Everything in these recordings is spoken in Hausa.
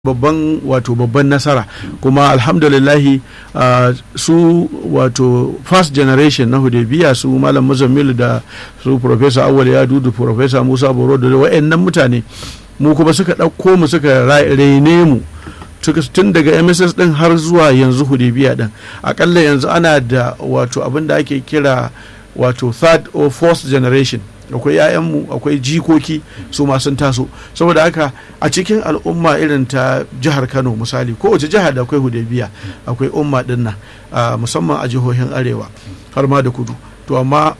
babban wato babban nasara kuma alhamdulillahi uh, su wato first generation na hudebiya su malam muzammilu da su professor awal ya dudu professor musa boro da wa'annan mutane mu kuma suka ɗauko mu suka raine mu tun daga mss din har zuwa yanzu hudebiya din akalla yanzu ana da wato abin da ake kira wato third or fourth generation akwai 'ya'yanmu akwai jikoki su ma sun taso saboda haka a cikin al'umma irin ta jihar kano misali kowace jiha da akwai hudebiya akwai umma din nan musamman a jihohin arewa har ma da kudu to amma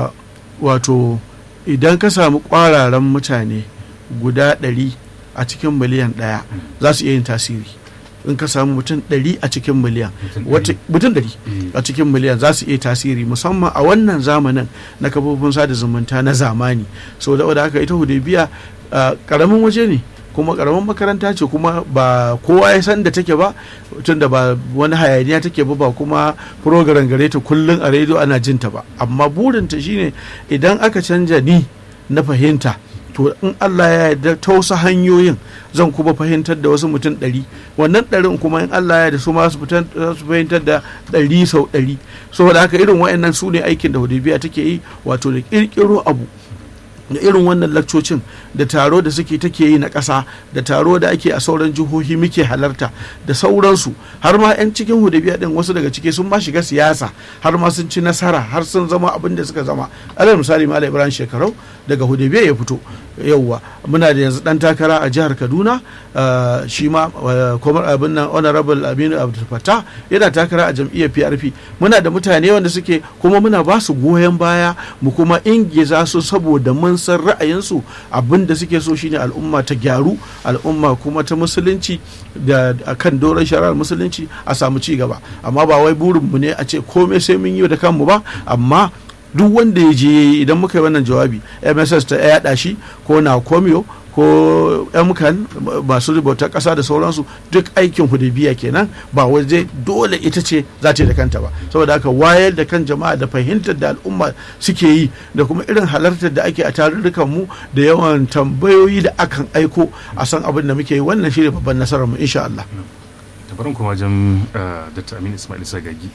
wato idan ka samu kwararan mutane guda ɗari a cikin miliyan ɗaya za su iya yin tasiri in ka samu mutum ɗari a cikin miliyan mutum ɗari a cikin miliyan za su iya tasiri musamman a wannan zamanin na kafofin sada zumunta na zamani so da haka ita hudebiya karamin waje ne kuma karamin makaranta ce kuma ba kowa ya san da take ba tun da ba wani hayaniya take ba ba kuma program gare ta kullum a rediyo ana jinta ba amma burinta shine idan aka canja ni na fahimta to in Allah ya yarda ta wasu hanyoyin zan kuma fahimtar da wasu mutum ɗari wannan ɗarin kuma in Allah ya yarda su ma su fahimtar da ɗari sau ɗari saboda haka irin wa'annan su ne aikin da hudubiya take yi wato da ƙirƙiro abu da irin wannan lakcocin da taro da suke take yi na ƙasa da taro da ake a sauran jihohi muke halarta da sauransu har ma 'yan cikin hudabiya din wasu daga ciki sun ma shiga siyasa har ma sun ci nasara har sun zama abin da suka zama alal misali malam ibrahim shekarau daga hudabiya ya fito yauwa muna da yanzu dan takara a jihar kaduna shi ma kwamar abin nan honorable aminu abdulfata yana takara a jam'iyyar prp muna da mutane wanda suke kuma muna ba su goyon baya mu kuma ingiza su saboda mun san ra'ayinsu abin da suke so shine al'umma ta gyaru al'umma kuma ta musulunci da kan doron shari'ar musulunci a samu ci gaba amma ba wai burinmu ne a ce komai sai mun yi da kanmu ba amma duk wanda ya je idan muka yi wannan jawabi mss ta yaɗa shi ko na komiyo ko mkan masu rubuta ƙasa da sauransu duk aikin hudubiya kenan ba waje dole ita ce za ta yi da kanta ba saboda haka wayar da kan jama'a da fahimtar da al'umma suke yi da kuma irin halartar da ake a tarurrukan mu da yawan tambayoyi da akan aiko a san abin da muke yi wannan shi ne babban nasarar mu insha Allah. tabarin kuma wajen Dr. Aminu Ismail Sagagi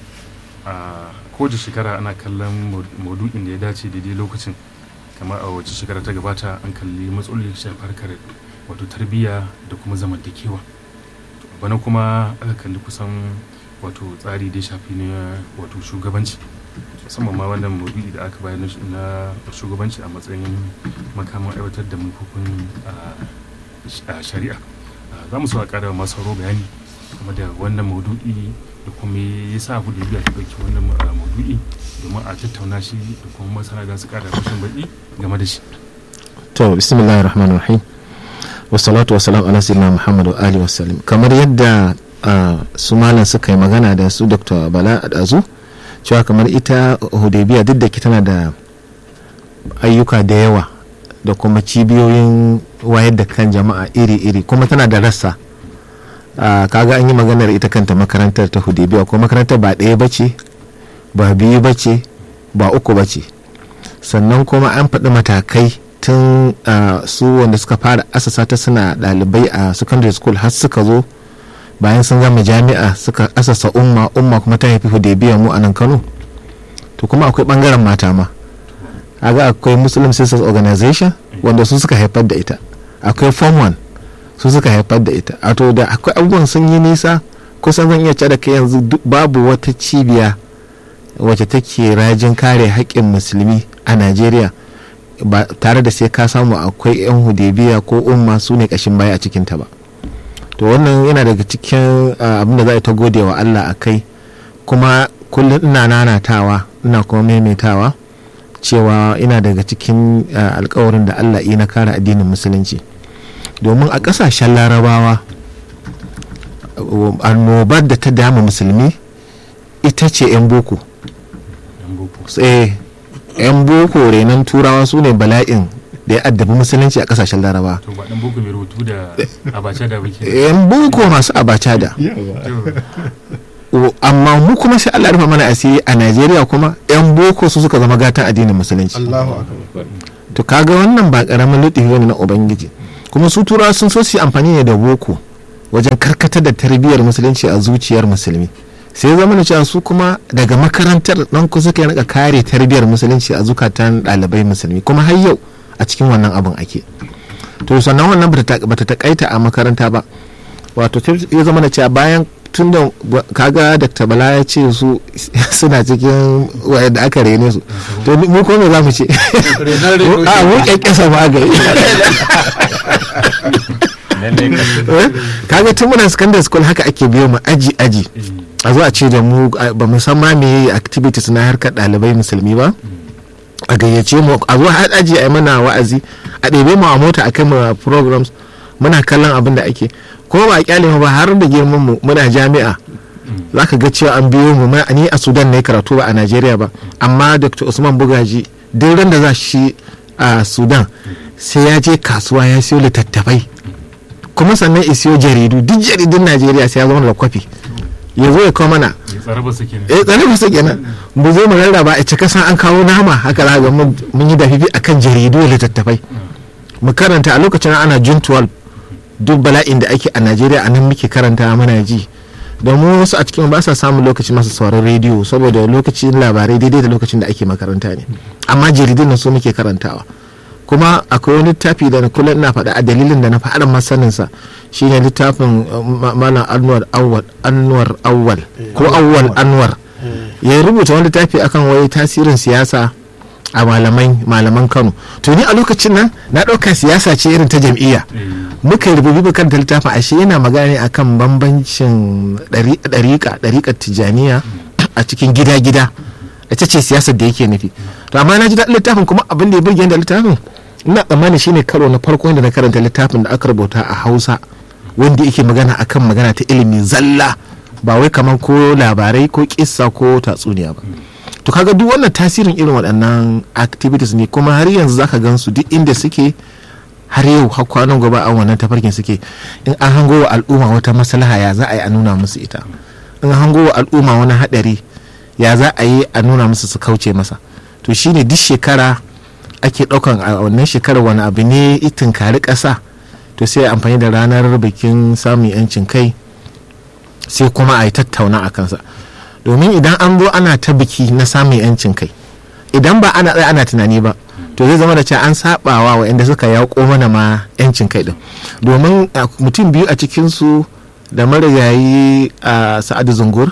kowace shekara ana kallon maudu'in da ya dace daidai lokacin kamar a wace shekara ta gabata an kalli matsalolin shafar harkar wato tarbiyya da kuma zamantakewa bana kuma aka kalli kusan wato tsari da ya shafi na wato shugabanci musamman ma wannan maudu'i da aka bayar na shugabanci a matsayin makaman aiwatar da manufofin shari'a za mu so a ƙara masu sauro bayani game da wannan maudu'i da kuma ya sa abu da biya ta ɗauki wannan maudu'i domin a tattauna shi da kuma masana da su ƙara rashin baƙi game da shi. to bismillahir rahmanir rahim wassalatu wassalam ala sayyidina muhammad wa alihi wasallam kamar yadda su malam suka yi magana da su dr bala adazu cewa kamar ita hudaybiya duk da ke tana da ayyuka da yawa da kuma cibiyoyin wayar da kan jama'a iri-iri kuma tana da rassa Uh, kaga an yi maganar ita kanta makarantar ta hudebiya ko makarantar ba ɗaya ba ce ba biyu ba ce ba uku ba ce sannan kuma an faɗi matakai tun uh, su wanda suka fara asasa ta suna ɗalibai a secondary school har suka zo bayan sun gama jami'a suka asasa umma umma kuma ta haifi hudebiya mu a nan kano to kuma akwai ɓangaren mata ma aga akwai muslim sisters organization wanda su suka haifar da ita akwai form 1 su suka haifar da ita a to da akwai abubuwan sun yi nisa kusan zan iya da kai yanzu babu wata cibiya wacce take rajin kare haƙƙin musulmi a najeriya ba tare da sai ka samu akwai 'yan hudebiya ko umma su ne ƙashin baya a cikinta ba to wannan yana daga cikin abin da za a ta gode wa allah a kai kuma kullum ina nanatawa ina kuma maimaitawa cewa ina daga cikin alkawarin da allah na kare addinin musulunci domin a kasashen larabawa annobar da ta dama musulmi ita ce 'yan boko yan boko renon turawa su ne bala'in da ya addabi musulunci a kasashen larabawa yan boko masu abacha da amma mu kuma sai Allah rufa mana asiri a Najeriya kuma yan boko su suka zama gatan addinin musulunci to kaga wannan ba karamin lutifi ne na ubangiji kuma su turawa sun so su yi amfani ne da boko wajen karkatar da tarbiyyar musulunci a zuciyar musulmi sai zama da cewa su kuma daga makarantar nan ku suka rika kare tarbiyyar musulunci a zukatan ɗalibai musulmi kuma har yau a cikin wannan abin ake to sannan wannan bata takaita a makaranta ba wato ya zama da cewa bayan tun da kaga dr bala ya ce su suna cikin wayanda aka rene su to mu ko me za mu ce a mu kyankyasa ma ga kaga tun muna secondary school haka ake biyo mu aji aji a zo a ce da mu ba mu san ma me activities na harkar ɗalibai musulmi ba a gayyace mu a zo har aji a yi mana wa'azi a ɗebe mu a mota a kai mu programs muna kallon abin da ake kuma ba a kyale mu ba har da girman mu muna jami'a za ka ga cewa an biyo mu ni a sudan ne karatu ba a najeriya ba amma dr usman bugaji duk ran da za shi a sudan sai ya je kasuwa ya siyo littattafai kuma sannan ya siyo jaridu duk jaridun najeriya sai ya zama da kwafi ya zo ya kawo mana tsare ba su kenan eh tsare ba su kenan mu zo mu rarraba a cika san an kawo nama haka za ga mun yi dafifi akan jaridu da littattafai mu karanta a lokacin ana june 12 duk bala'in da ake a najeriya a nan muke karanta muna ji domin wasu a cikin ba sa samun lokaci masu sauran rediyo saboda lokacin labarai daidai da lokacin da ake makaranta ne amma jaridun nan su muke karantawa kuma akwai wani littafi da kullum ina faɗa a dalilin da na fara masaninsa shine littafin malam anwar awwal anwar awwal ko awwal anwar ya rubuta wani littafi akan wai tasirin siyasa a malamai malaman kano to ni a lokacin nan na ɗauka siyasa ce irin ta jam'iyya muka yi rububi bukan da littafin ashe yana magana ne akan bambancin ɗariƙa ɗariƙar tijaniya a cikin gida-gida ita ce siyasar da yake nufi to amma na ji daɗin littafin kuma abin da ya burge da littafin ina tsammani shine karo na farko da na karanta littafin da aka rubuta a hausa wanda yake magana akan magana ta ilimi zalla ba wai kamar ko labarai ko kissa ko tatsuniya ba to kaga duk wannan tasirin irin waɗannan activities ne kuma har yanzu zaka gan su duk inda suke har yau har kwanan gaba an wannan tafarkin suke in an hango wa al'umma wata maslaha ya za a yi a nuna musu ita in hango wa al'umma wani haɗari ya za a yi a nuna musu su kauce masa to shine duk shekara ake ɗaukan a wannan shekarar wani abu ne itin kari ƙasa to sai amfani da ranar bikin samun yancin kai sai kuma a yi tattauna a kansa domin idan an zo ana ta biki na samun yancin kai idan ba ana tsaye ana tunani ba to zai zama da cewa an sabawa waɗanda suka yaƙo mana ma yancin kai din domin mutum biyu a cikinsu da marigayi a sa'adu zungur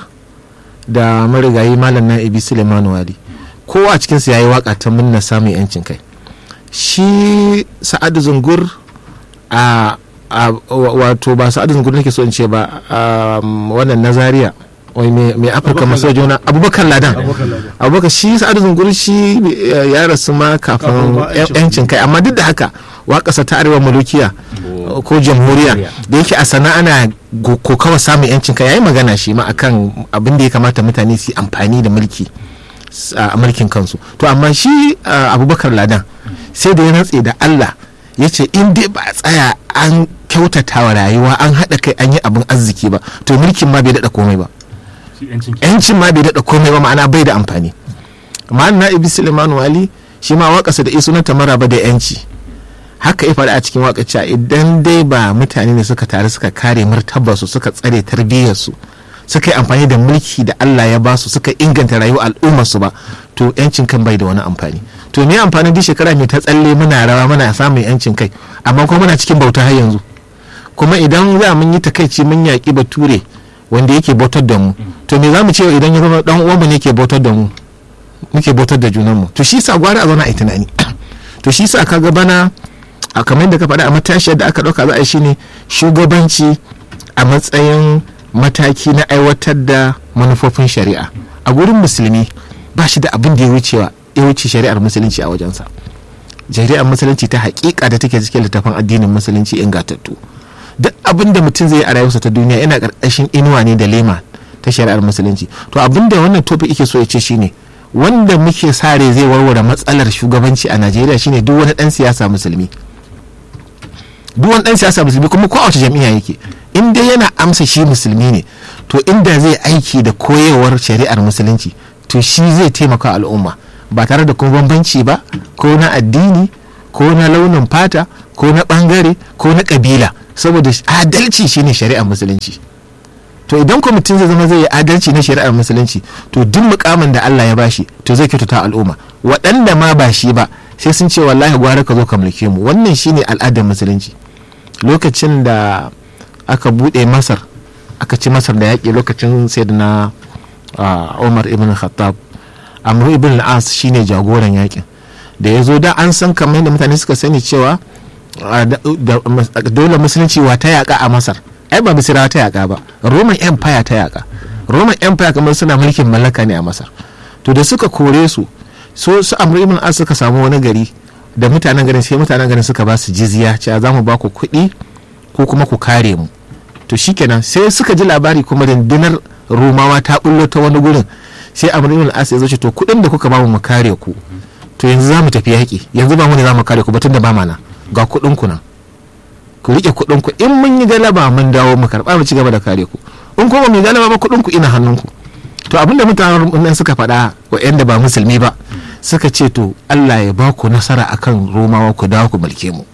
da marigayi malam na ibi suleiman wali kowa a cikinsu ya yi waka ta munna samun yancin kai shi sa'adu zungur a wato ba sa'adu zungur nake so in ce ba wannan nazariya wai mai afirka maso juna abubakar ladan abubakar shi sa'adu zungur shi ya rasu ma kafin yancin kai amma duk da haka wakasa ta arewa malukiya ko jamhuriya da yake a sana ana kokawa samun yancin kai yayi magana shi ma akan abin da ya kamata mutane su amfani da mulki a mulkin kansu to amma shi abubakar ladan sai da ya rantse da allah ya ce in dai ba a tsaya an kyautata wa rayuwa an haɗa kai an yi abin arziki ba to mulkin ma bai daɗa komai ba yancin ma bai daɗa komai ba ma'ana bai da amfani amma na ibi suleiman wali shi ma waƙasa da isunanta maraba da yanci haka ya faɗa a cikin waƙaci idan dai ba mutane ne suka tare suka kare martabarsu suka tsare tarbiyyarsu suka yi amfani da mulki da Allah ya basu suka inganta rayuwar al'ummarsu ba to yancin kan bai da wani amfani to me amfanin duk shekara mai ta tsalle muna rawa muna samun yancin kai amma kuma muna cikin bauta har yanzu kuma idan za mun yi takaici mun yaƙi bature wanda yake bautar da mu to me za mu ce idan ya zama dan uwanmu ne ke bautar da mu muke bautar da junanmu to shi sa gwara a zauna a yi tunani to shi sa kaga bana a kamar yadda ka faɗa a matashiyar da aka ɗauka za a yi shine shugabanci a matsayin mataki na aiwatar da manufofin shari'a a gurin musulmi ba shi da abin da ya wucewa ya wuce shari'ar musulunci a wajensa shari'ar musulunci ta hakika da take cikin littafin addinin musulunci ingantattu duk abin da mutum zai yi a rayuwarsa ta duniya yana karkashin inuwa ne da lema ta shari'ar musulunci to abin da wannan topic yake so ya ce shine wanda muke sare zai warware matsalar shugabanci a najeriya shine duk wani dan siyasa musulmi duk wani dan siyasa musulmi kuma ko a wace jam'iyya yake in dai yana amsa shi musulmi ne to inda zai aiki da koyewar shari'ar musulunci to shi zai taimaka al'umma ba tare da kuma bambanci ba ko na addini ko na launin fata ko na bangare ko na kabila saboda adalci shine shari'ar musulunci to idan kwamitin zai zama zai yi adalci na shari'ar musulunci to duk mukamin da Allah ya bashi to zai kyautata al'umma waɗanda ma ba shi ba sai sun ce wallahi gwara ka zo ka mulke mu wannan shine al'adar musulunci lokacin da aka buɗe masar aka ci masar da yaƙi lokacin sayyidina umar ibn khattab amru ibn al-as shine jagoran yaƙin da ya zo da an san kamar yadda mutane suka sani cewa dole musulunci wa ta yaƙa a masar ai ba misirawa ta yaƙa ba roman empire ta yaƙa roman empire kamar suna mulkin mallaka ne a masar to da suka kore su so su amru ibn as suka samu wani gari da mutanen garin sai mutanen garin suka ba su jizya cewa za mu ba ku kuɗi ko kuma ku kare mu to shikenan sai suka ji labari kuma rundunar romawa ta bullo ta wani gurin sai amru ibn as ya zo ce to kuɗin da kuka ba mu kare ku to yanzu za mu tafi yaƙi yanzu ba mu ne za mu kare ku ba tun da ba mana ga kuɗin ku nan ku rike kuɗin ku in mun yi galaba mun dawo mu karɓa mu ci gaba da kare ku in kuma mu yi galaba ba kuɗin ku ina hannun ku to abinda mutanen nan suka faɗa wa ba musulmi ba suka ce to Allah ya ba ku nasara akan romawa ku dawo ku mulke mu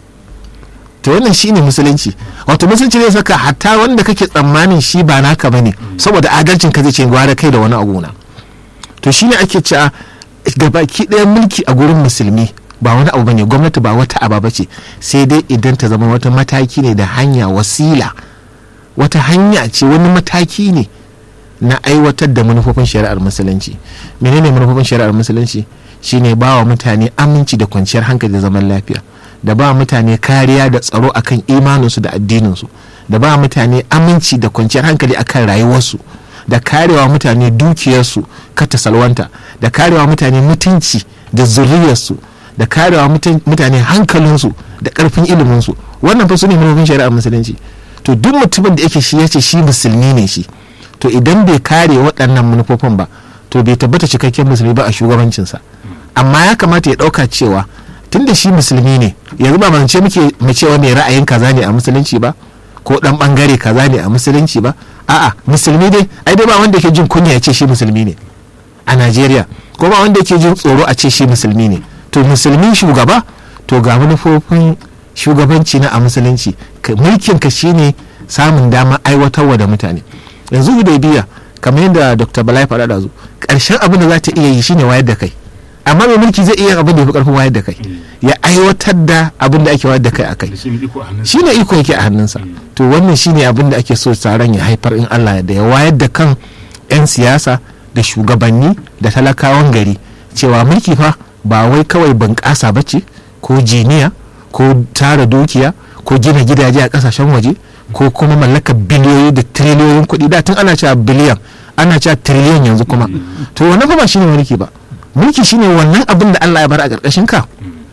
to wannan shine musulunci wato musulunci ne saka hatta wanda kake tsammanin shi ba naka bane saboda adalcin ka zai ce gwara kai da wani abu na to shine ake cewa gabaki ɗaya mulki a gurin musulmi ba wani abu bane gwamnati ba wata aba bace sai dai idan ta zama wata mataki ne da hanya wasila wata hanya ce wani mataki ne na aiwatar da manufofin shari'ar musulunci menene manufofin shari'ar musulunci shine ba wa mutane aminci da kwanciyar hankali da zaman lafiya da ba mutane kariya da tsaro akan imaninsu da addininsu da ba mutane aminci da kwanciyar hankali akan rayuwarsu da karewa mutane dukiyarsu kata salwanta da karewa mutane mutunci da zuriyarsu da karewa mutane hankalinsu da karfin iliminsu wannan fa su ne manufofin shari'ar musulunci to duk mutumin da yake shi yace shi musulmi ne shi to idan bai kare waɗannan manufofin ba to bai tabbata cikakken musulmi ba a shugabancinsa amma ya kamata ya ɗauka cewa tun da shi musulmi ne yanzu ba mance muke mu cewa mai ra'ayin kaza ne a musulunci ba ko dan bangare kaza ne a musulunci ba a'a musulmi dai ai dai ba wanda yake jin kunya ya ce shi musulmi ne a Najeriya ko ba wanda yake jin tsoro a ce shi musulmi ne to musulmi shugaba to ga manufofin shugabanci na a musulunci mulkin ka shine samun dama aiwatarwa da mutane yanzu hudaybiya kamar yadda dr balai faɗa da zu ƙarshen abin da za ta iya yi shine wayar da kai amma mai mulki zai iya abin da ya fi ƙarfin wayar da kai ya aiwatar da abin da ake wayar da kai a kai shi ne iko yake a hannunsa to wannan shine abin da ake so taron ya haifar in allah da ya wayar da kan 'yan siyasa da shugabanni da talakawan gari cewa mulki fa ba wai kawai bunƙasa ba ce ko jiniya ko tara dukiya ko gina gidaje a ƙasashen waje ko kuma mallaka biliyoyi da triliyoyin kuɗi da tun ana cewa biliyan ana cewa triliyan yanzu kuma to wannan fa ba shine mulki ba mulki shine wannan abin da Allah ya bar a ƙarƙashin ka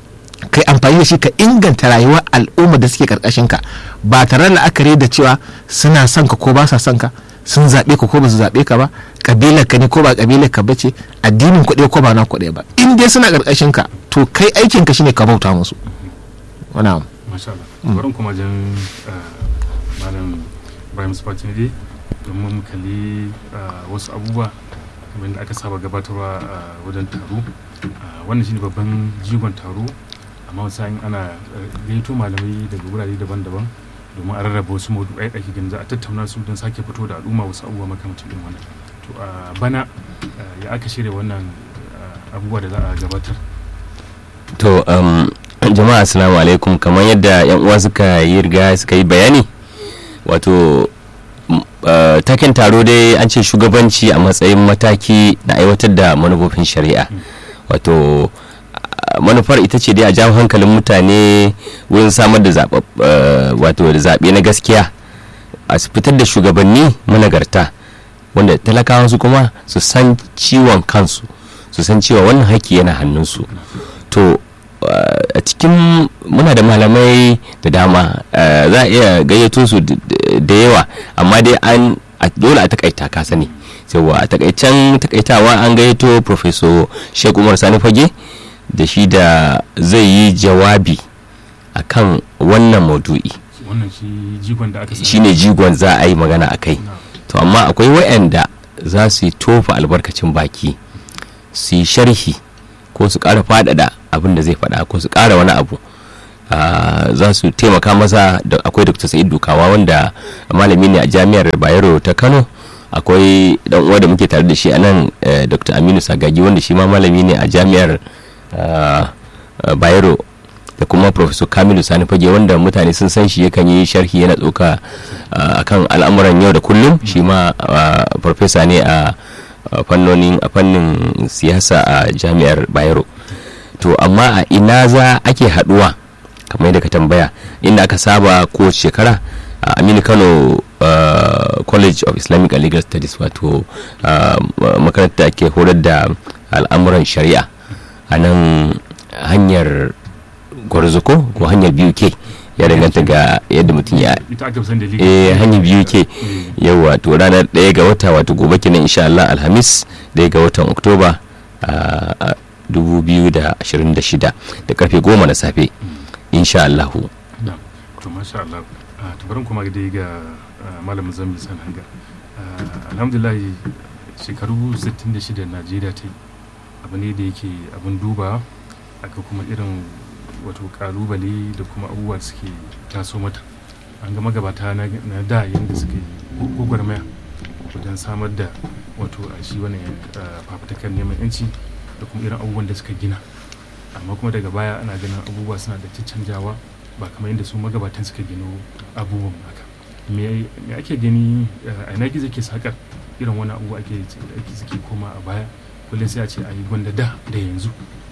kai amfani da shi ka inganta rayuwar al'umma da suke ƙarƙashin ka ba tare da la'akari da cewa suna son ka ko ba sa son ka sun zaɓe ka ko ba su zaɓe ka ba ƙabilar ka ne ko ba ƙabilar ka ba ce addinin kuɗe ko ba na kuɗe ba in dai suna ƙarƙashin ka to kai aikin ka shine ka bauta musu wannan masha Allah bari kuma jan malam Ibrahim Spatinide domin mu kalli wasu abubuwa kamar da aka saba gabatarwa a wajen taro wannan shine babban jigon taro amma wasu ana gaito malamai daga wurare daban-daban domin a rarraba wasu maudu'ai da ake ganin za a tattauna su don sake fito da al'umma wasu abubuwa makamacin irin wannan to a bana ya aka shirya wannan abubuwa da za a gabatar to jama'a assalamu alaikum kamar yadda yan uwa suka yi riga suka yi bayani wato taken taro dai an ce shugabanci a matsayin mataki na aiwatar da manufofin shari'a wato manufar ita ce dai a jawo hankalin mutane wurin samar da wato da zaɓe na gaskiya a fitar da shugabanni managarta wanda talakawa su kuma su san ciwon kansu su san cewa wannan haƙƙi yana hannunsu to a cikin muna da malamai da dama za a iya gayyato su da yawa amma dai an dole a takaita ka sani yawa a takaicen takaitawa an gayyato professor sheikh umar sani fage da shi da zai yi jawabi akan wannan maudu'i shi ne jigon za a yi magana a kai to amma akwai wa'anda za su yi tofa albarkacin baki su yi sharhi ko su ƙara faɗaɗa abin da zai faɗa ko su ƙara wani abu za su taimaka masa da akwai dr sa'id dukawa wanda malami ne a jami'ar bayero ta kano akwai dan uwa da muke tare da shi a nan dr aminu sagagi wanda shi ma malami ne a jami'ar bayero da kuma professor kamilu sani fage wanda mutane sun san shi yakan yi sharhi yana tsoka akan al'amuran yau da kullum shi ma professor ne a fannonin a fannin siyasa a jami'ar bayero to amma a ina za ake haduwa kamar yadda ka tambaya inda aka saba kowace shekara a aminu kano Uh, college of islamic and legal studies wato uh, makaranta ke horar da al'amuran shari'a a nan hanyar gwarzuko ko hanyar biyu ke ya danganta ga yadda mutum ya eh hanyar biyu ke yau wato ranar ɗaya ga wata wato gobe kenan insha Allah alhamis ɗaya ga watan oktoba a 2026 da karfe goma na safe insha Allah to masha Allah tubarin kuma dai ga malam zambi san hanga alhamdulillah shekaru 66 najeriya ta yi abu ne da yake abin duba aka kuma irin wato kalubale da kuma abubuwa da suke taso mata an ga magabata na da yadda suke gwagwarmaya wajen samar da wato a shi wani fafatakar neman yanci da kuma irin abubuwan da suka gina amma kuma daga baya ana ganin abubuwa suna da canjawa ba kamar yadda su magabatan suka gino abubuwan haka me ake gani a ina gizo ke sakar irin wani abubuwa ake suke koma a baya kullum sai a ce a yi gwanda da da yanzu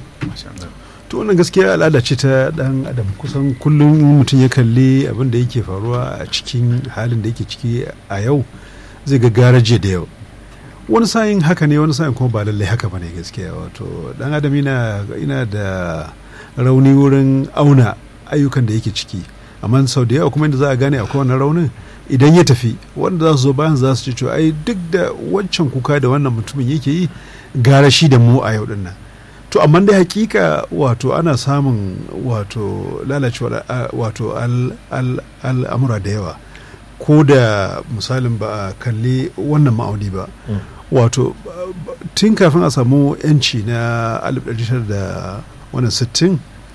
to wannan gaskiya al'ada ce ta dan adam kusan kullum mutum ya kalli abin da yake faruwa a cikin halin da yake ciki a yau zai ga garaje da yau wani sa'in haka ne wani sa'in kuma ba lallai haka bane gaskiya wato dan adam ina da rauni wurin auna ayyukan da yake ciki amma sau da yawa kuma inda za a gane akwai wannan raunin idan ya tafi wanda za su zo bayan za su ce cewa ai duk da wancan kuka da wannan mutumin yake yi gara shi da mu a yau din nan to amma dai hakika wato ana samun wato lalacewar wato al'amura da yawa ko da misalin ba a kalli wannan ma'auni ba wato tun kafin a samu yanci na 1960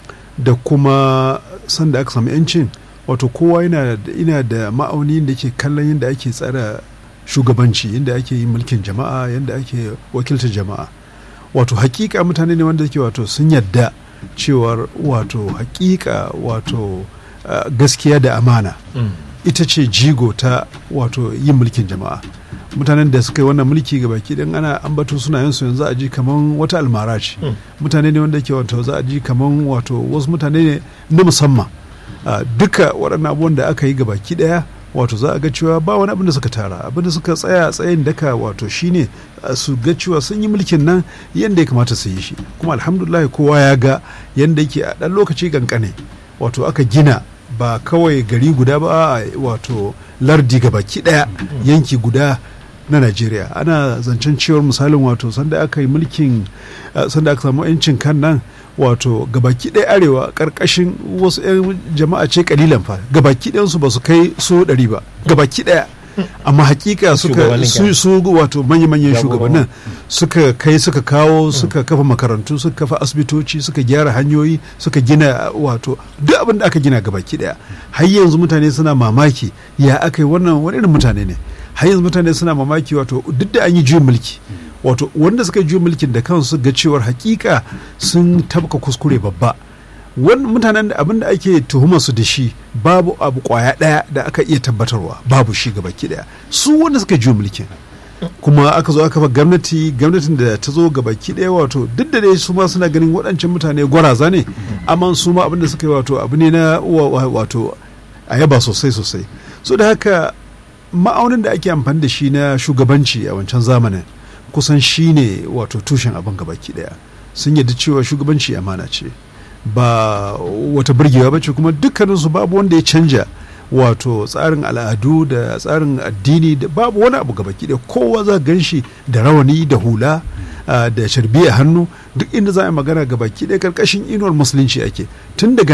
da kuma sanda aka samu yancin wato kowa yana da ma'auni da ke kallon yadda ake tsara shugabanci yadda ake yi mulkin jama'a yadda ake wakiltar jama'a wato hakika mutane ne wanda ke wato sun yadda cewar wato hakika wato uh, gaskiya da amana mm. ita ce jigo ta wato yin mulkin jama'a mutanen da suka yi wannan mulki ga baki dan ana ambato sunayensu yanzu a ji kaman wata almara ce mm. mutane ne wanda ke wato za a ji kaman wato wasu mutane ne na musamman uh, duka waɗannan abubuwan da aka yi ga baki ɗaya wato za a ga cewa ba wani abin da suka tara abin da suka tsaya tsayin daka wato shine su ga cewa sun yi mulkin nan yadda ya kamata su yi shi kuma alhamdulillah kowa ya ga yadda yake a ɗan lokaci kankane wato aka gina ba kawai gari guda ba wato lardi ga baki ɗaya yanki guda na najeriya ana zancen cewar misalin wato sanda aka yi mulkin sanda aka samu 'yancin kan nan wato gabaki ɗaya arewa ƙarƙashin wasu 'yan jama'a ce kalilan fa gabaki ɗayansu ba su kai so ɗari ba gabaki ɗaya amma hakika suka su, su wato manya-manyan shugabannin suka kai suka kawo suka kafa makarantu suka kafa asibitoci suka gyara hanyoyi suka gina wato duk abin da aka gina gabaki ɗaya har yanzu mutane suna mamaki ya aka yi wannan wani irin mutane ne har yanzu mutane suna mamaki wato duk da an yi juyin mulki wato wanda suka yi mulkin da kansu ga cewar hakika sun tabka kuskure babba wani mutanen da abin da ake tuhumar su da shi babu abu kwaya daya da aka iya tabbatarwa babu shi ga baki daya su wanda suka yi mulkin kuma aka zo aka fa gwamnati gwamnatin da ta zo ga baki daya wato duk da dai su ma suna ganin waɗancan mutane gwaraza ne amma su ma abin da suka yi wato abu ne na wato a yaba sosai sosai so da haka ma'aunin da ake amfani da shi na shugabanci a wancan zamanin kusan shi ne wato tushen abin gabaki daya sun yadda cewa shugabanci amana ce ba wata burgewa ba ce kuma dukkaninsu babu wanda ya canja wato tsarin al'adu da tsarin addini da babu wani abu gabaki daya kowa za gan shi da rawani da hula da sharbi a hannu duk inda za a yi magana gabaki daya karkashin inuwar musulunci ake tun daga nan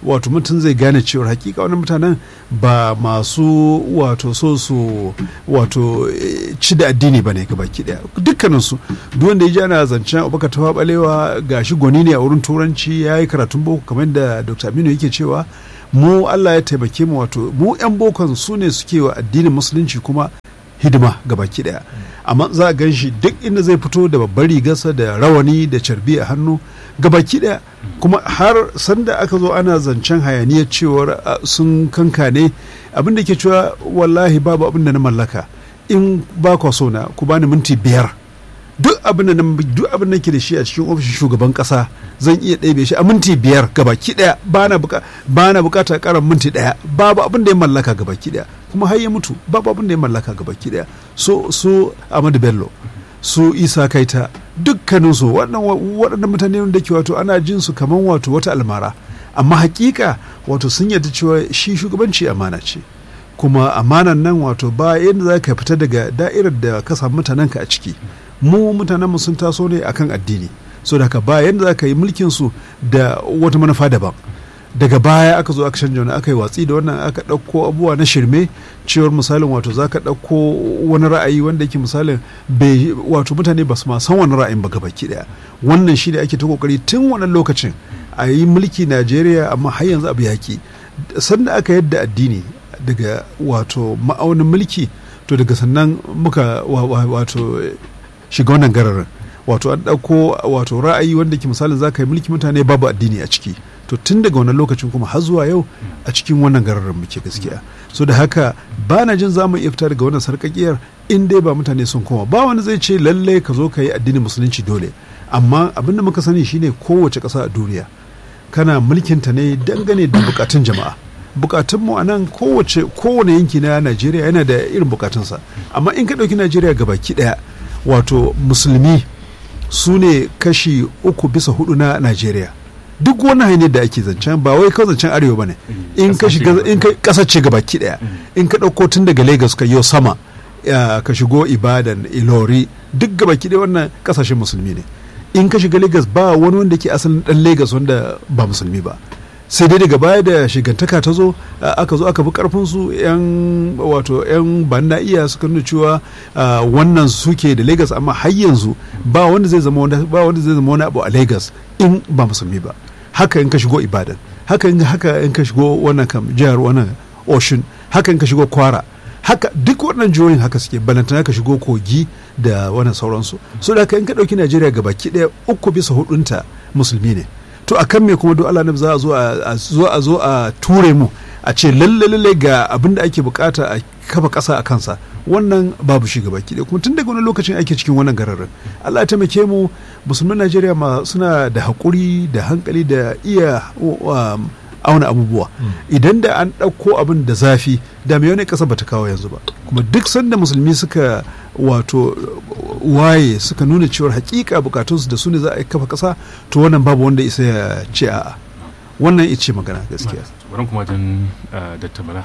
wato mutum zai gane cewar hakika wani mutanen ba masu wato so su wato eh, ci da addini ba ne baki daya dukkaninsu duk wanda ya ji ana zancen abubakar tafa balewa gashi gwani ne a wurin turanci ya yi karatun boko kamar da dr aminu yake cewa mu allah ya taimake mu wato mu yan bokon su ne suke wa addinin musulunci kuma hidima ga baki daya amma za a gan shi duk inda zai fito da babbar rigarsa da rawani da carbi a hannu ga baki daya kuma har sanda aka zo ana zancen hayaniyar cewar a, sun kankane abin da ke cewa wallahi babu abin da na mallaka in ba kwa so na ku bani minti biyar duk abin da na- duk abin da ke da shi a cikin ofishin shugaban kasa zan iya ɗebe shi a minti biyar gabaki ɗaya bana buka bana bukatar karan minti ɗaya babu abin da ya mallaka gabaki ɗaya kuma har ya mutu babu abin da ya mallaka gabaki ɗaya so so Ahmadu Bello su Isa Kaita dukkanin su waɗannan mutane da ke wato ana jin su kaman wato wata almara amma hakika wato sun yarda cewa shi shugabanci amana ce kuma amanan nan wato ba yadda za ka fita daga da'irar da ka samu mutanenka a ciki mu mutanenmu sun taso ne akan addini so da haka ba yadda za ka yi mulkin su da wata manufa daban daga baya aka zo aka canja wani aka yi watsi da wannan aka ɗauko abubuwa na shirme cewar misalin wato za ka ɗauko wani ra'ayi wanda yake misalin bai wato mutane ba su ma san wani ra'ayin ba gabaki ɗaya wannan shi da ake ta kokari tun wannan lokacin a yi mulki najeriya amma har yanzu abu yaki sanda aka yadda addini daga wato ma'aunin mulki to daga sannan muka wa- wa- wato shiga wannan gararin wato an ɗauko wato ra'ayi wanda ke misalin za ka yi mulki mutane babu addini a ciki to tun daga wannan lokacin kuma har zuwa yau a cikin wannan gararin muke gaskiya so da haka ba na jin za mu iya fita daga wannan sarƙaƙiyar in dai ba mutane sun koma ba wani zai ce lallai ka zo ka yi addinin musulunci dole amma abin da muka sani shine kowace ƙasa a duniya kana mulkinta ne dangane da bukatun jama'a bukatunmu a nan kowace kowane yanki na najeriya yana da irin bukatunsa amma in ka ɗauki najeriya gabaki ɗaya wato musulmi su ne kashi uku bisa hudu na najeriya duk wani hanyar da ake zancen ba wai kawai zancen arewa ba ne in ka shiga in ka ƙasa ce gabaki ɗaya in ka ɗauko tun daga lagos ka yau sama ya, ka shigo ibadan ilori duk gabaki ɗaya wannan ƙasashen musulmi ne in ka shiga lagos ba wani wanda ke asalin ɗan lagos wanda ba musulmi ba sai dai daga baya da shigantaka ta zo a- aka zo aka bi karfin su yan wato yan banna iya suka nuna cewa a, wannan suke da Lagos amma har yanzu ba wanda zai zama wanda ba wanda zai zama wani abu a Lagos in ba musulmi ba haka in ka shigo Ibadan haka in haka in ka shigo wannan kam jihar wannan Oshun haka in ka shigo Kwara haka duk waɗannan jihohin haka suke balantana ka shigo kogi da wannan sauransu so da haka in ka ɗauki najeriya ga baki ɗaya uku bisa hudunta musulmi ne to a kan me kuma duk Allah za a zo a zo a zo a ture mu a ce lalle lalle ga abin da ake bukata a kafa ƙasa a kansa wannan babu shi gaba ki kuma tun daga wani lokacin ake cikin wannan gararin Allah ya taimake mu musulman Najeriya ma suna da haƙuri da hankali da iya um, auna abubuwa idan da an ɗauko abin da zafi da mai wani ƙasa bata kawo yanzu ba kuma duk sanda musulmi suka wato waye suka nuna cewar hakika bukatunsu da su ne za a kafa ƙasa to wannan babu wanda isa ya ce a'a wannan ita ce magana gaskiya bari kuma jan datta bala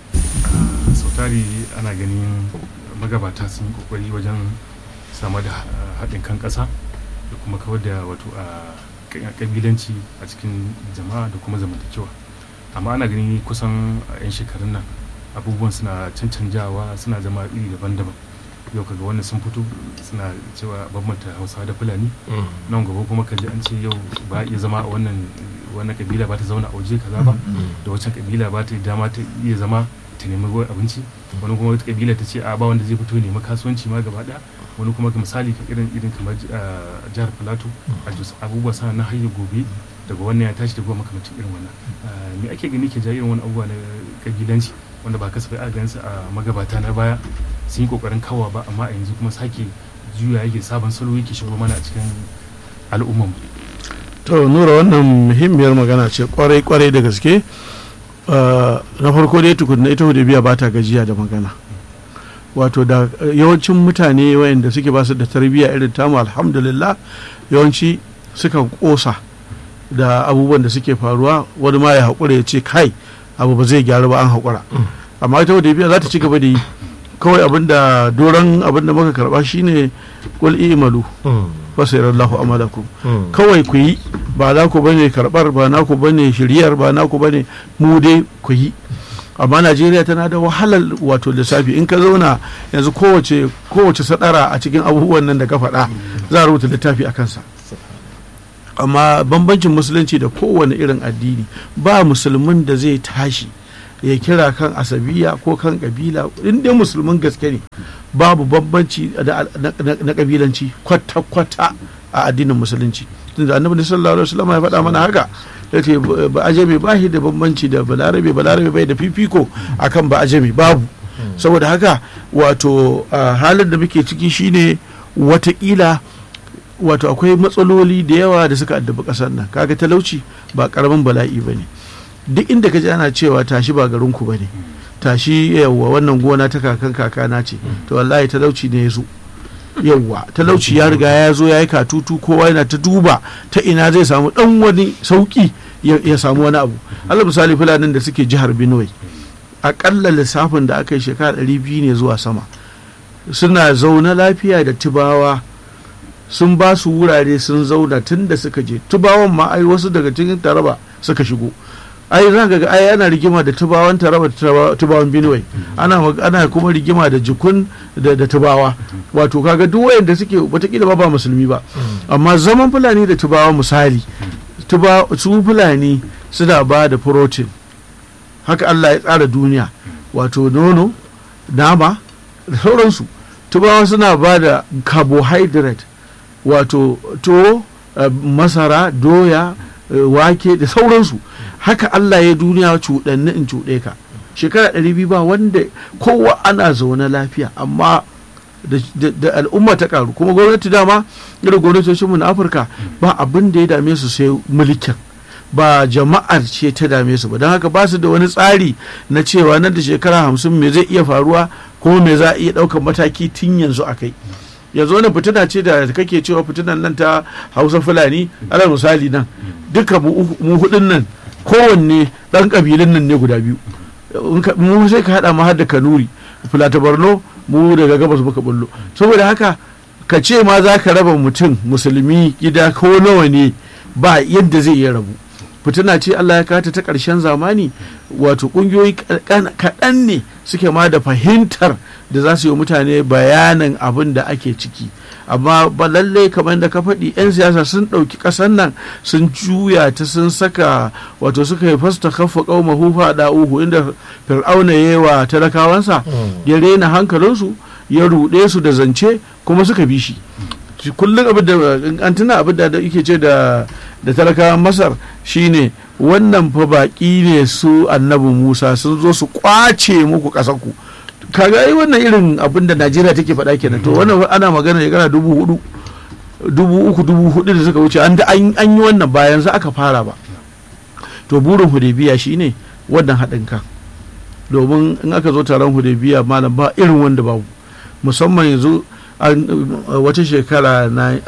sautari ana ganin magabata sun yi kokari wajen samar da ah, haɗin kan ƙasa da kuma kawar da wato a ƙabilanci a cikin jama'a da kuma zamantakewa amma ana gani kusan a 'yan shekarun nan abubuwan suna cancanjawa suna zama iri daban-daban yau kaga wannan sun fito suna cewa bambanta hausawa da fulani nan gaba kuma kalli an ce yau ba a iya zama a wannan wannan kabila ba ta zauna a waje kaza ba da wancan kabila ba ta yi dama ta iya zama ta nemi ruwan abinci wani kuma wata kabila ta ce a ba wanda zai fito ya nemi kasuwanci ma gaba daya wani kuma ga misali ka irin irin kamar ah, jihar plateau a jos abubuwa sana na hayar gobe daga wannan ya tashi daga makamancin irin wannan Ah, me ake gani ke ja irin wani abubuwa na kabilanci wanda ba kasafai a gansu a magabata na baya sun yi kokarin kawa ba amma a yanzu kuma sake juya yake sabon salo yake shigo mana a cikin al'umman to nura wannan muhimmiyar magana ce kwarai kwarai da gaske Uh, na farko dai tukunna ita biya ba ta gajiya da magana wato da uh, yawancin mutane wayanda suke basu da tarbiyya irin tamu alhamdulillah yawanci suka kosa da abubuwan da suke faruwa wani ma ya haƙura ya ce kai abu ba zai gyaru ba an haƙura amma ita biya za ta ci gaba da yi kawai abin da doron abin da muka karɓa shine kul imalu fasirallahu amalakum kawai ku yi ba za ku bane karbar ba na ku bane shiryar ba na ku bane mu dai ku yi amma najeriya tana da wahalar wato lissafi in ka zauna yanzu kowace kowace sadara a cikin abubuwan nan da ka faɗa za a rubuta littafi a kansa amma bambancin musulunci da kowane irin addini ba musulmin da zai tashi ya kira kan asabiya ko kan kabila in dai musulmin gaske ne babu bambanci da- na na kabilanci kwata-kwata a addinin musulunci tunda annabi sallallahu alaihi wasallam ya faɗa mana haka yace ba ajami ba shi da bambanci da balarabe balarabe bai da fifiko akan ba ajami babu saboda haka wato a halin da muke ciki shine watakila wato akwai matsaloli da yawa da suka addabi ƙasar nan kaga talauci ba karamin bala'i ba ne duk inda ka ji ana cewa tashi ba garinku ba ne tashi yawwa wannan gona ta kakan kakana ce to wallahi talauci ne ya zo yawwa talauci ya riga ya zo ya yi katutu kowa yana ta duba ta ina zai samu dan wani sauki ya ya samu wani abu allah misali fulanin da suke jihar benue akalla lissafin da aka yi shekara ɗari biyu ne zuwa sama suna zaune lafiya da tubawa sun ba su wurare sun zauna tun da suka je tubawan ma ai wasu daga cikin taraba suka shigo ai za ga ai ana rigima da tubawan taraba da tubawa- tubawan benue ana mag- ana kuma rigima da jikun da, da tubawa wato kaga duk wayanda suke watakila ba ba musulmi ba amma zaman fulani da tubawa misali tuba su fulani suna ba da protein haka Allah ya tsara duniya wato nono nama da sauransu tubawa suna ba da carbohydrate wato to masara doya eh, wake da sauransu haka Allah ya duniya cuɗanni in cuɗe ka shekara ɗari biyu ba wanda kowa ana zaune lafiya amma da- da da al'umma ta karu kuma gwamnati dama irin gwamnatocinmu na afirka ba abin da ya dame su sai mulkin ba jama'ar ce ta dame su ba don haka ba su da wani tsari na cewa nan da shekara hamsin me zai iya faruwa ko me za a iya ɗaukar mataki tun yanzu a kai yanzu wani fitina ce da kake cewa fitinan nan ta hausa fulani ala misali nan duka mu uku- mu hudun nan kowanne ɗan ƙabilun nan ne guda biyu In ka- mu sai ka haɗa mu har da kanuri filata borno mu daga gabas muka bullo saboda haka ka ce ma za ka raba mutum musulmi gida ko nawa ne ba yadda zai iya rabu fitina ce Allah ya kata ta ƙarshen zamani wato ƙungiyoyi kaɗan- kaɗan ne suke ma da fahimtar da za su yi wa mutane bayanin abin da ake ciki amma ba lallai kamar da ka faɗi 'yan siyasa sun ɗauki ƙasar nan sun juya ta sun saka wato suka yi fasta kafa ƙauma hufa da uhu inda fir'auna ya yi wa talakawansa ya rena hankalinsu ya ruɗe su da zance kuma suka bi shi shi kullum abin da in an tuna abin da da yake ce da da talakawan masar shine wannan fa baƙi ne su annabi musa sun zo su kwace muku ƙasarku kaga ai wannan irin abin da najeriya take faɗa kenan to wannan ana magana shekara dubu hudu dubu uku dubu hudu da suka wuce an da an an yi wannan ba yanzu aka fara ba to burin hudaybiya shine wannan haɗin kan domin in aka zo taron hudaybiya malam ba irin wanda babu musamman yanzu an wata shekara na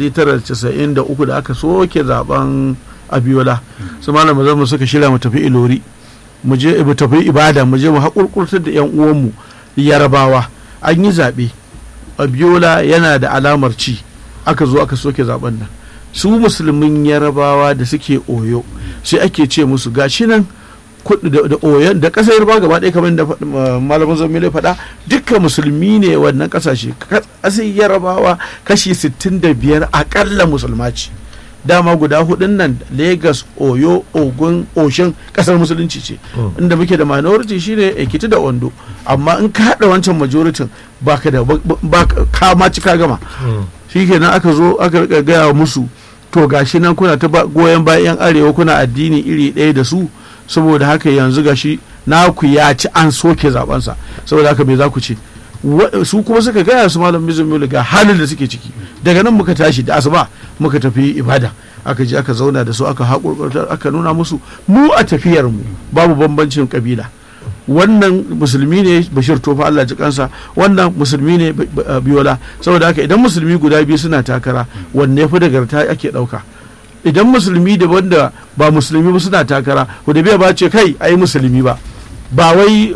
1993 da aka soke zaben abiola su malam zama suka shirya mu tafi ilori mu je mu tafi ibada mu je mu haƙurƙurtar da yan uwanmu yarabawa an yi zaɓe abiola yana da alamar ci aka zo aka soke zaben nan su musulmin yarabawa da suke oyo sai ake ce musu gashi nan kudu da da oyon da kasar yarbawa gaba ɗaya kamar da faɗi- ma- malamin zamile faɗa dukkan musulmi ne wannan ƙasashe kasar yarabawa kashi 65 akalla musulma ce dama guda hudun nan lagos oyo ogun oshin kasar musulunci ce inda muke da minority shine ekiti da ondo amma in ka haɗa wancan majoritin baka da ba ka ma cika gama shi kenan aka zo aka rika gaya musu to gashi nan kuna ta ba- goyon bayan yan arewa kuna addini iri ɗaya da su saboda haka yanzu gashi naku ya ci an soke zabensa saboda haka me za ku ce Wa- su kuma suka gaya su malam mizumulu ga halin da suke ciki daga nan muka tashi da asuba muka tafi ibada aka je aka zauna da su aka haƙurƙurtar aka nuna musu mu a tafiyar mu babu bambancin kabila wannan musulmi ne bashir tofa Allah ji kansa wannan musulmi ne Bi- Bi- biyola saboda haka idan musulmi guda biyu suna takara wanne fi dagarta ake ɗauka idan musulmi da wanda ba musulmi ba suna takara biya ba ce kai ai musulmi ba ba wai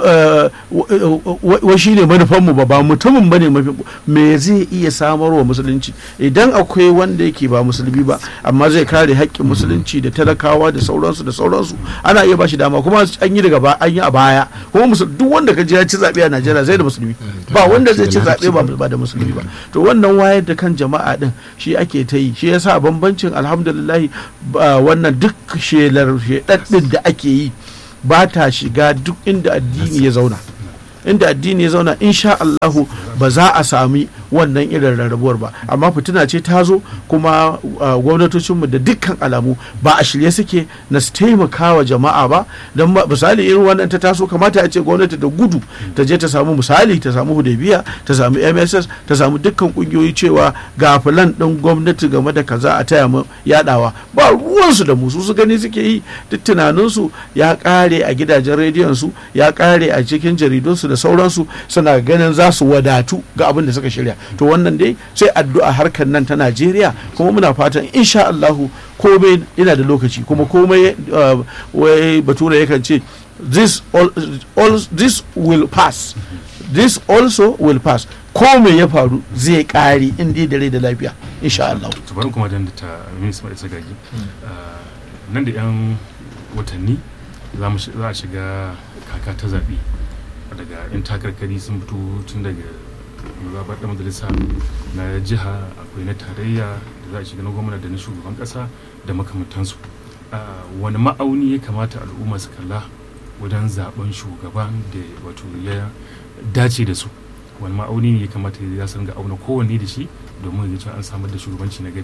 wai shi ne manufanmu ba ba mutumin ba ne mafi me zai iya samarwa musulunci idan akwai wanda yake ba musulmi ba amma zai kare haƙƙin musulunci da talakawa da sauransu da sauransu ana iya bashi dama kuma an yi daga an yi a baya kuma duk wanda ka ji ya ci zaɓe a Najeriya zai da musulmi ba wanda zai ci zaɓe ba da musulmi ba to wannan wayar da kan jama'a din shi ake ta yi shi yasa bambancin alhamdulillah wannan duk shelar shedaddin da ake yi ba ta shiga duk inda addini ya zauna inda addini ya zauna insha Allahu ba za a sami wannan irin rarrabuwar ba amma fitina ce ta zo kuma gwamnatocinmu da dukkan alamu ba a shirye suke na su taimaka wa jama'a ba don misali irin wannan ta taso kamata a ce gwamnati da gudu ta je ta samu misali ta samu hudaybiya ta samu mss ta samu dukkan kungiyoyi cewa ga filan din gwamnati game da kaza a taya mu yadawa ba ruwansu da musu su gani suke yi duk tunaninsu ya kare a gidajen rediyon su ya kare a cikin jaridunsu da sauransu suna ganin za su wadatu ga abin da suka shirya to wannan dai sai addu'a harkar nan ta Najeriya kuma muna fatan insha Allahu komai yana da lokaci kuma komai wai bature yakan ce this all, all this will pass this also will pass komai ya faru zai kare in dai da rai da lafiya insha Allah to bari kuma dan da ta Miss Mai Sagagi nan da yan watanni za a shiga kaka ta zaɓe daga 'yan takarkari sun fito tun daga mazaɓar da majalisa na jiha akwai na tarayya da za a shiga na gwamna da na shugaban ƙasa da makamantansu wani ma'auni ya kamata al'umma su kalla wajen zaben shugaban da wato ya dace da su wani ma'auni ne ya kamata ya san ga auna kowanne da shi domin ya an samar da shugabanci na gari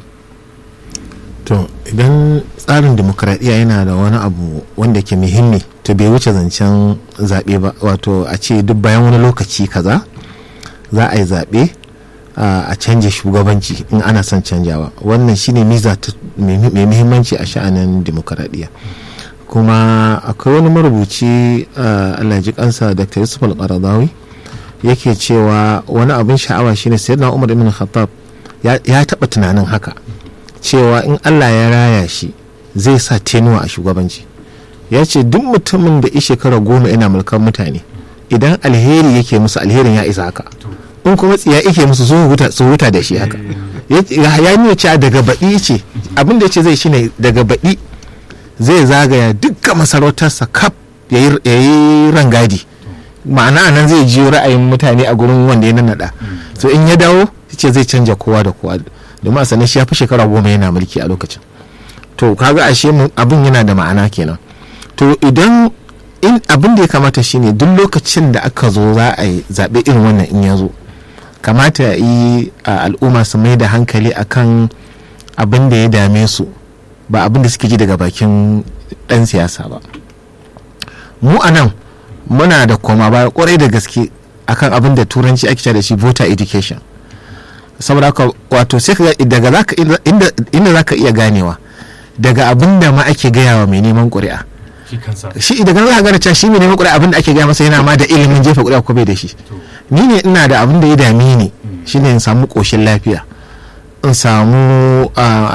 to idan tsarin demokradiyya yana da wani abu wanda ke muhimmi to bai wuce zancen zaɓe ba wato a ce duk bayan wani lokaci kaza za a yi zaɓe a canja shugabanci in ana son canjawa wannan shine miza mai muhimmanci a sha'anin demokradiyya kuma akwai wani marubuci allah ji kansa dr yusuf al-qaradawi yake cewa wani abin sha'awa shine sayyidina umar ibn khattab ya taɓa tunanin haka cewa in allah ya raya shi zai sa tenuwa a shugabanci ya ce duk mutumin da shekara goma ina mulkan mutane idan alheri yake musu alherin ya isa haka in kuma tsiya yake musu su huta da shi haka ya nuna cewa daga baɗi ce abin da ya ce zai shine daga baɗi zai zagaya dukkan masarautarsa kaf ya yi rangadi ma'ana nan zai jiyo ra'ayin mutane a gurin wanda ya nannaɗa so in ya dawo ce zai canja kowa da kowa domin a sanin shi ya fi shekara goma yana mulki a lokacin to kaga ashe abin yana da ma'ana kenan to idan in abin da ya kamata shine duk lokacin da aka zo za a yi zaɓe irin wannan in ya zo kamata ya yi al'umma su mai da hankali akan abin da ya dame su ba abin da suke ji daga bakin ɗan siyasa ba mu a nan muna da koma baya kwarai da gaske akan abin da turanci ake da shi voter education saboda haka wato sai daga zaka inda inda zaka iya ganewa daga abin da ma ake gaya wa mai neman ƙuri'a shi daga nan za ka gane cewa shi mai neman ƙuri'a abin da ake gaya masa yana ma da ilimin jefa ƙuri'a ko bai da shi ni ne ina da abin da ya dame ni shine in samu ƙoshin lafiya in samu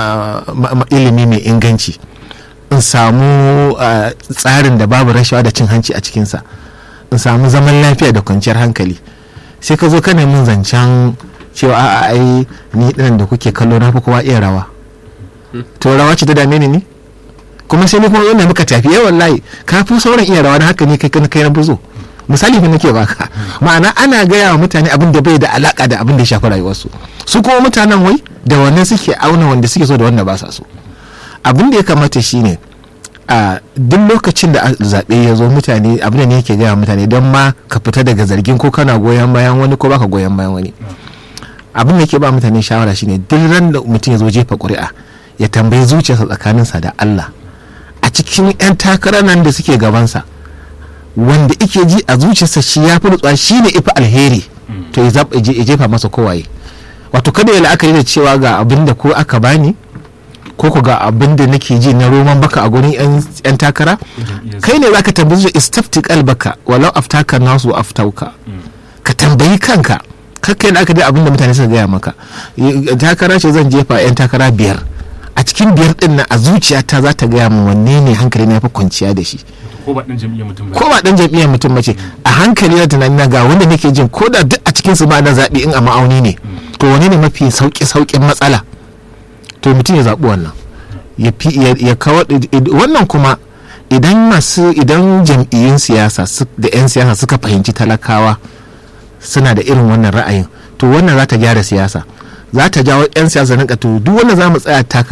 ilimi mai inganci in samu tsarin da babu rashawa da cin hanci a cikinsa in samu zaman lafiya da kwanciyar hankali sai ka zo kana min zancen cewa a'a ai ni dinan da kuke kallo na fi kowa iya rawa to rawa ce ta dame ni ne kuma sai ni kuma yana muka tafi yawan layi ka fi sauran iya rawa na haka ne kai kai na buzo misali fa nake baka ma'ana ana gaya wa mutane abin da bai da alaka da abin da ya shafi rayuwarsu su kuma mutanen wai da wannan suke auna wanda suke so da wanda ba sa so abin da ya kamata shine a duk lokacin da zaɓe ya zo mutane abin da ne yake gaya mutane don ma ka fita daga zargin ko kana goyon bayan wani ko baka goyon bayan wani abin da yake ba mutane shawara shine duk ran da mutum ya zo jefa ƙuri'a ya tambayi zuciyarsa tsakaninsa da Allah a cikin 'yan takarar nan da suke gabansa wanda ike ji a zuciyarsa shi ya fi nutsuwa shi ne ifi alheri to ya jefa masa kowaye wato kada ya la'akari da cewa ga abin da ko aka bani ko ku ga abin da nake ji na roman baka a gurin 'yan takara kai ne za ka tambayi zuwa istafti kalbaka walau aftaka nasu aftauka ka tambayi kanka kakka yana aka da abin da mutane suka gaya maka takara ce zan jefa 'yan takara biyar a a cikin biyar din nan a zuciyata za ta gaya min wanne ne hankali na fi kwanciya da shi ko ba ɗan jam'iyyar mutum ba ko ba dan jam'iyyar mutum mace a hankali na tunani na ga wanda nake jin ko da duk a cikin su ba na zaɓi in a ma'auni ne to wane ne mafi sauƙi sauƙin matsala to mutum ya zaɓi wannan ya fi ya ya kawar wannan kuma idan masu idan jam'iyyun siyasa su- da 'yan siyasa suka fahimci talakawa suna da irin wannan ra'ayin to wannan za ta gyara siyasa za ta jawo 'yan siyasa rinka to duk wanda za mu tsaya taka